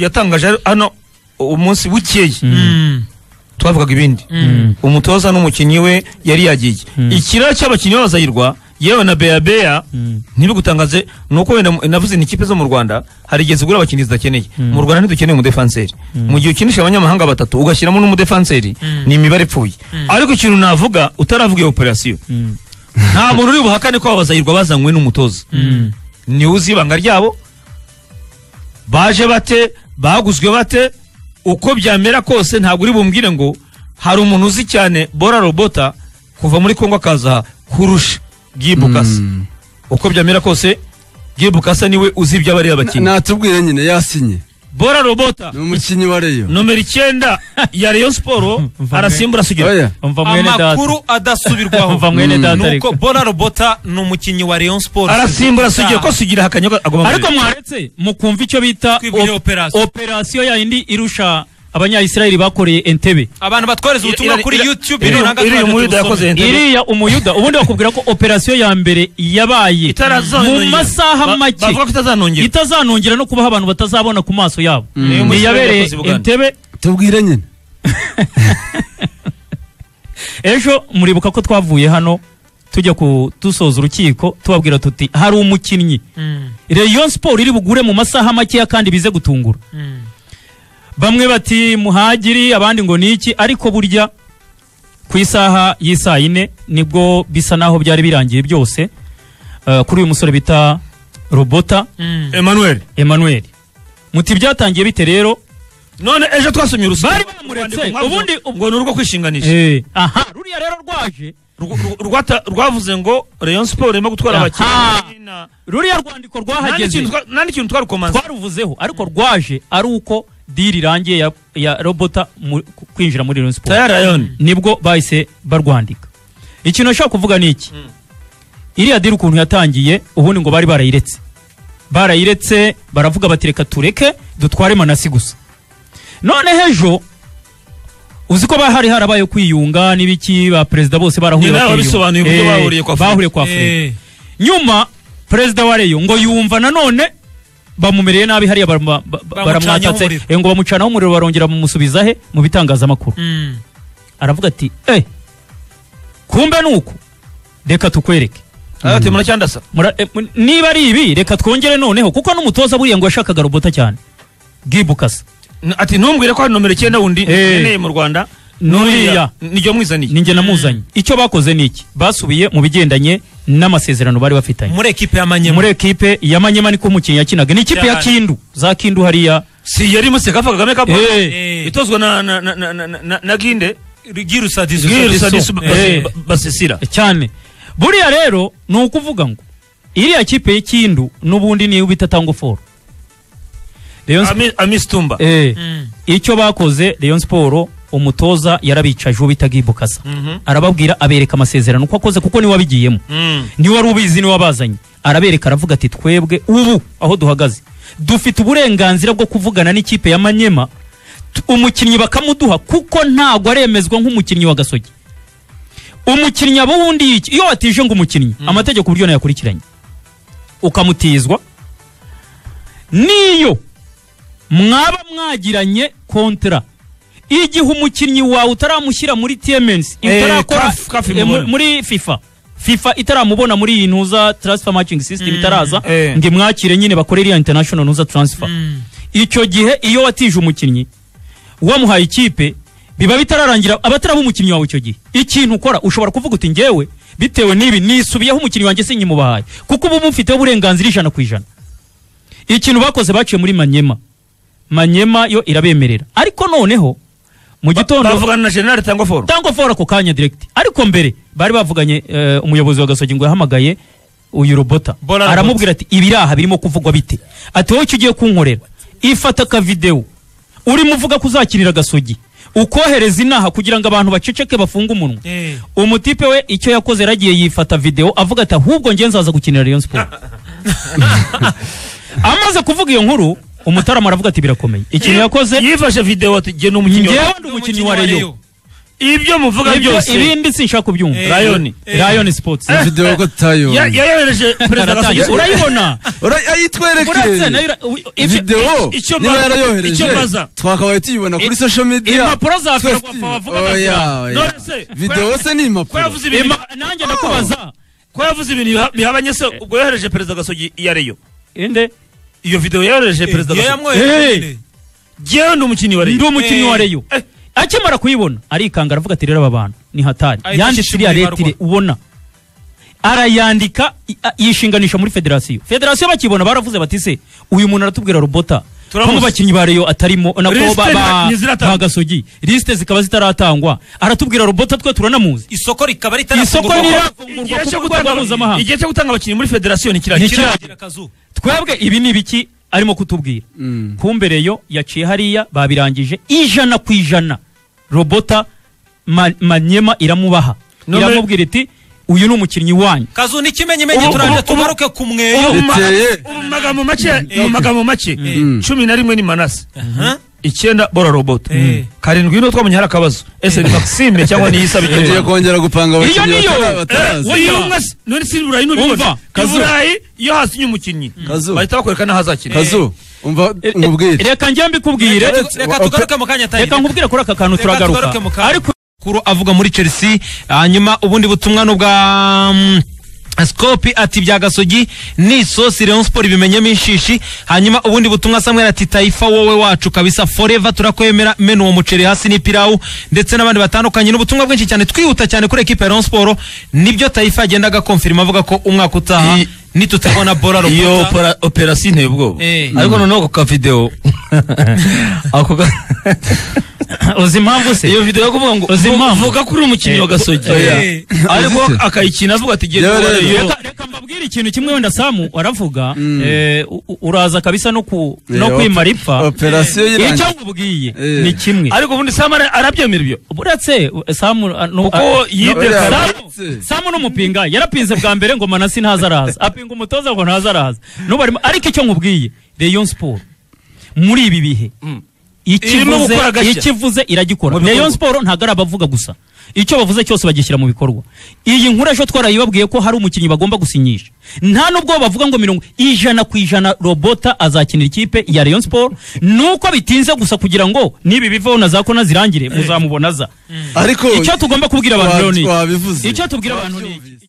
yatangaje hano umunsi w'ikeye twavugaga ibindi umutoza n'umukinnyi we yari yagiye ikiraro cy'abakinnyi b'abazayirwa yewe na beya ntibibugutangaze ni uko wenda navuze ni ikipe zo mu rwanda hari igihe zigura abakinnyi zidakeneye mu rwanda ntidukeneye umudefanseri mu gihe ukinisha abanyamahanga batatu ugashyiramo n'umudefanseri ni imibare ipfuye ariko ikintu navuga utaravuga iyo operasiyo nta muntu uri buhakane ko abazayirwa bazanywe n'umutoza niwe uzi ibanga ryabo baje bate baguzwe bate uko byamera kose ntabwo uri bumbwire ngo hari umuntu uzi cyane bora robota kuva muri kongo akaza kurusha gibukasa uko byamera kose gibukasa niwe uzi ibyo aba ari abakinnyi natubwire nyine yasinye bora robota ni umukinnyi wa reyo nomero icyenda ya reyo siporo Mvame. arasimbura Oya. sugira umva mwene data amakuru adasubirwaho umva mwene data nuko ariko bona robota ni umukinnyi wa rayon sports arasimbura sugira ko sugira hakanywa agomba ariko mwaretse mukumva icyo bita Twibwire op- operation. operasiyo yayindi irusha abanyayisiraheli bakoreye entebe abantu batwohereza ubutumwa Iri- kuri iri- youtube iri- niranga iriya twaje muyuda tubusome. yakoze entebe iriya umuyuda ubundi bakubwira ko operasiyo ya mbere yabaye mu Itarazanongera. masaha Ba- make bavuga ko itazanongera itazanongera no kubaho abantu batazabona ku maso yabo Niyo Ni musi iyabereye yakoze i Buganda. entebe tubwire nyine ejo muribuka ko twavuye hano tujya ku dusoza urukiko tubabwira tuti hari umukinnyi Mm, reyo siporo iri bugure mu masaha makeya kandi bize gutungura mm. bamwe bati muhagiri abandi ngo ni iki ariko burya ku isaha y'isaa yine nibwo bisa naho byari birangiye byose Eh, kuri uyu musore bita robota emmanuel emmanuel muti byatangiye bite rero none ejo twasomye urusika Bari bamuretse, Urwandiko rwavuze ubundi- ngo ni urwo kwishinganisha Eh, aha ruriya rero rwaje Rw- rw- rwata- rwavuze ngo rayon siporo irimo gutwara Aha. abakinnyi na- ruriya rwandiko nta n'ikintu rwahageze twa- nta n'ikintu twarukomanze twaruvuzeho ariko rwaje ari uko diri irangiye ya, ya robota mu- ku- kwinjira muri Rayon Sports tayari rayoni nibwo bahise barwandika ikintu nashaka kuvuga ni iki iriya diri ukuntu yatangiye ubundi ngo bari barayiretse barayiretse baravuga bati reka tureke dutware manasi gusa none hejo uzi ko ba- hari harabaye kwiyunga n'ibiki ba perezida bose barahuye Ni nabo bakiyunga. babisobanuye uburyo Eh, bahuriye kwa Afurika. bahuriye kwa Afurika Eh, nyuma perezida wa reyo ngo yumva nanone bamumereye nabi hariya barama- ba- ba- Bamucanyaho baramwatatse umuriro. eh, ngo bamucanaho umuriro barongera bumusubiza he mu bitangazamakuru mm. aravuga ati eh kumbe ni uku reka tukwereke ati muracyandasa Mura- eh, mu- niba ari ibi reka twongere noneho kuko n'umutoza buriya ngo yashakaga robota cyane gibukasa N- ati ntumbwire ko hari nomero icyenda wundi Eh. nkeneye mu rwanda Nuriya. nijyo mwizaniye ninjye namuzanye icyo bakoze ni iki basubiye mu bigendanye n'amasezerano bari bafitanye muri ekipe y'amanyema muri ekipe ya manyema niko umukinnyi yakinaga ni ikipe ya Cyane. kindu za kindu hariya si yari museka apfa kagame kapo Eh. itozwa na na na na na- na na ginde girusadizo Girisa disu Eh. basi- ba- basisira cyane buriya rero ni ukuvuga ngo iriya kipe y'ikindu n'ubundi niyo bita tango foru Rayon Sp- Ami- amisi tumba Eh, icyo bakoze Rayon Sport umutoza yarabicaje uwo bita Gibukasa Mhm. arababwira abereka amasezerano uko akoze kuko niwe wabigiyemo Mm. niwe wari ubizi niwe wabazanye arabereka aravuga ati twebwe ubu aho duhagaze dufite uburenganzira bwo kuvugana n'ikipe ya Manyema t- umukinnyi bakamuduha kuko ntago aremezwa nk'umukinnyi wa Gasogi umukinnyi abo wundi iki- iyo watije ngo umukinnyi amategeko uburyo nayakurikiranye ukamutizwa niyo mwaba mwagiranye kontra igihe umukinnyi wawe utaramushyira muri TMNs Eh, utarakora- CAF- CAF eh, mu- imubona. muri FIFA FIFA itaramubona muri iyi ntuza transfer matching system itaraza eh. ngo imwakire nyine bakore iriya international ntuza transfer icyo gihe iyo watije umukinnyi wamuhaye ikipe biba bitararangira abataraba umukinnyi wawe icyo gihe ikintu ukora ushobora kuvuga uti ngewe bitewe n'ibi nisubiyeho umukinnyi wanjye sinkimubahaye kuko ubu mufiteho uburenganzira ijana ku ijana ikintu bakoze baciye muri manyema manyema yo irabemerera ariko noneho mu gitondo bavugana na general cyangwa foru cyangwa fora ako kanya direct ariko mbere bari bavuganye eh, umuyobozi wa gasogi ngo yahamagaye uyu robota Bora Robota. aramubwira ati ibiraha birimo kuvugwa bite ati wowe icyo ugiye kunkorera ifata akavidewo urimo uvuga ko uzakirira gasogi ukohereza inaha kugira ngo abantu baceceke bafunge umunwa Eh. umutipe we icyo yakoze yaragiye yifata videwo avuga ati ahubwo njye nzaza gukinira Rayon Sport amaze kuvuga iyo nkuru umutarama aravuga ati birakomeye ikintu yakoze yifashe videwo ati gena umukinnyi njyewe wa- ndi umukinnyi wa Rayon ibyo muvuga Ibyo- byose ibindi sinshaka kubyumva Eh, Lion. eh, Lion Sports Eh, video ko tayo ya- yayohereje perezida Aratangiye. Gasogi urayibona uretse urayitwerekeye nayo ura- ibyo- video icyo niba mbaza- icyo yarayohereje mbaza. twakabaye tuyibona kuri social media impapuro za Twese- ferwafa bavuga oya, bati, oya. none se, video se ni ko impapuro yavuze ibintu "Ima- nanjye ndakubaza ko yavuze ibintu biha- bihabanye se ubwo yohereje perezida Gasogi iya reyo inde iyo video yohereje perezida iyo Gasogi yamwohereje Eh. nyine. njyewe ndi umukinnyi wa ndi reyo umukinnyi wa reyo Eh. akimara kuyibona arikanga aravuga ati rero aba bantu ni hatari Ahita yanditse ashyira iriya muri letire ubona arayandika i- a- yishinganisha muri federasiyo federasiyo bakibona baravuze bati se uyu muntu aratubwira robota ko Turamuzi. mu bakinnyi ba reyo atarimo nako Lisite ba- ba- ntiziratangwa. ba gasogi lisite zikaba zitaratangwa aratubwira robota twe turanamuzi isoko rikaba isoko ntiravugurwa ritarafunguka kuko ku rwego mpuzamahanga igihe cyo gutanga abakinnyi muri federasiyo ni Ni kiragera kiragera. twebwe ibi ni ibiki arimo kutubwira Mm. kumbe reyo yaciye hariya babirangije ijana ku ijana robota ma- manyema iramubaha None- iramubwira iti uyu ni umukinnyi wanyu kazu n'ikimenyimenyi Ubu- turangira ubu- ubu- tugaruke ku mweyo Ubu mu ma- Biteye. ubu mu magambo make mu magambo make Mm. cumi na rimwe ni manase Aha. icyenda bora robota Eh. karindwi niho twamenye hari akabazo ese ni maxime cyangwa ni yisa tugiye bikenewe kongera gupanga abakinnyi niyo! batara- bataraza wowe iyo umwe si- none si burayi n'ubibona Umva, i Kazu. burayi iyo hasinye umukinnyi Kazu. bahita bakwereka n'aho azakina kazu umva E- e- nkubwire reka njye mbikubwire reka tugaruke mu kanya reka tayo nkubwire kuri aka kantu Reka turagaruka tugaruke mu kantu. ariko kuru avuga muri chelsea hanyuma ubundi butumwa ni ubwa mm, scopi ati bya gasogi ni isosi Rayon Sport ibimenyemo inshishi hanyuma ubundi butumwa Samuel ati taifa wowe wacu kabisa forever turakwemera mena uwo muceri hasi n'ipirawu ndetse n'abandi batandukanye ni ubutumwa bwinshi cyane twihuta cyane kuri ekipa ya Rayon Sport nibyo taifa yagendaga konfirima avuga ko umwaka utaha I- nitutabona bora iyo rukuta opera- operasiyo inteye ubwoba Eh. ariko noneho ako kavidewo ako ka uzi impamvu se iyo video yo kuvuga ngo Uzi impamvu? vuga ko uri umukinnyi wa gasogi Oya. ariko Uzi icyo? akayikina avuga ati genda Rero, ubare rero. yo Reka- reka mbabwire ikintu kimwe wenda samu waravuga eh, u- u- uraza kabisa no ku- no kwimara ipfa operasiyo icyo y'irangira nkubwiye Eh. ni kimwe ariko ubundi sam ara- arabyemera ibyo uretse uh, samu uh, no- Kuko uh, yibye no- kare. Samu- samu n'umupinga yarapinze bwa mbere ngo manasi ntaza araza apinga umutoza ngo ntaza araza n'ubarimo ariko icyo nkubwiye reyo siporo muri ibi bihe Irimo ikivuze gukora gashya. ikivuze iragikora Mu bikorwa. reyo siporo ntabwo ari abavuga gusa icyo bavuze cyose bagishyira mu bikorwa iyi nkuru ejo twarayibabwiye ko hari umukinnyi bagomba gusinyisha nta n'ubwo bavuga ngo mirongo ijana ku ijana robota azakinira ikipe ya reyo siporo nuko bitinze gusa kugira ngo nibi bivaho na za kona zirangire muzamubona za ariko icyo tugomba kubwira abantu rero ni iki? wabivuze icyo tubwira abantu ni iki?